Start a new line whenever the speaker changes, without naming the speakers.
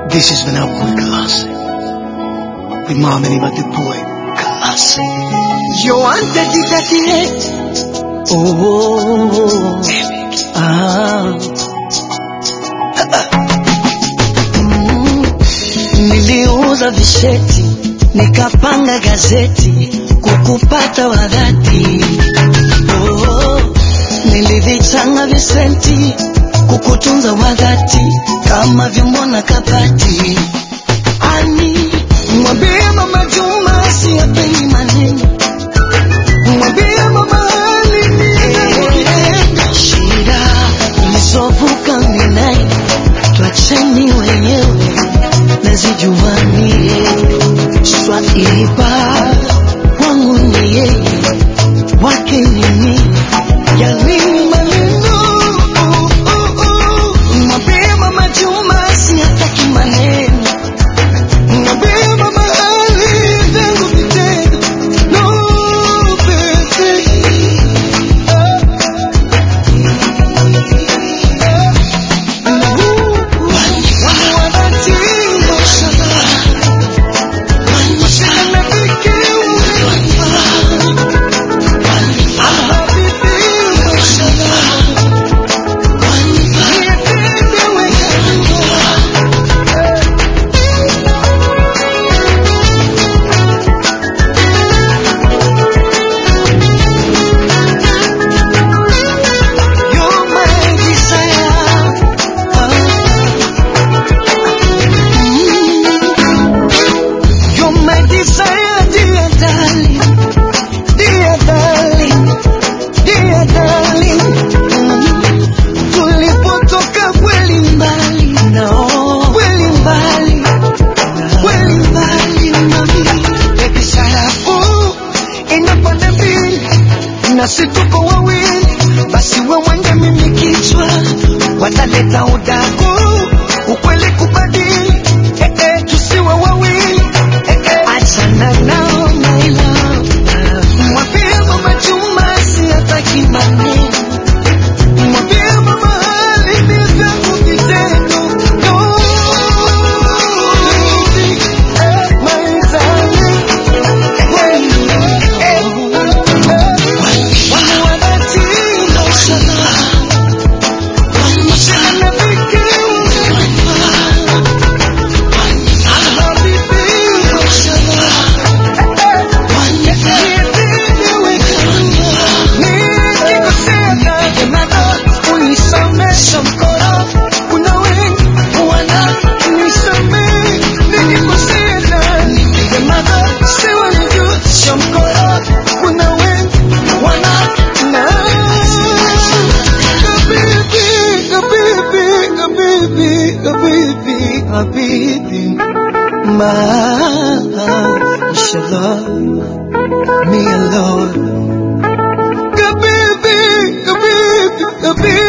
This is Vinalcool Classic. With Mom and Eva the Boy Classic.
You wanted it at the end. Oh, ah. Mm. Niliuza visheti nikapanga gazeti kukupata wadhati. Oh, nilivichanga visenti kukutunza wadhati kama vyombo na kabati. Ani mwambie mama Juma siyapendi maneno mwambie mama Ali ninakupenda. Shida ulizovuka minae twacheni wenyewe nazijuanie swaiba wangu ni yeye wake ni mimi ya nini maneno Oh, oh, oh. mwambie mama Juma siyataki maneno mwambie mama Ali vyangu vitendo no baby You're my desire. You're my desire, dear darling, dear darling, dear darling. Mm. Tulipotoka kweli mbali, no, kweli mbali, kweli mbali, mami. Baby, sarafu inapanda mbili na si tuko wawili, basi wewe ndio mimi kichwa, wataleta udaku, ukweli kubadili, eh, eh, tusiwe wawili, eh, eh, achana nao my love. Mwambie mama Juma siyataki maneno, mwambie mama Ali ni vyangu vitendo, no, eh, my darling, eh, eh, Kuna wengi wana Habibi, ma, inshallah, me alone. Habibi, Habibi, Habibi.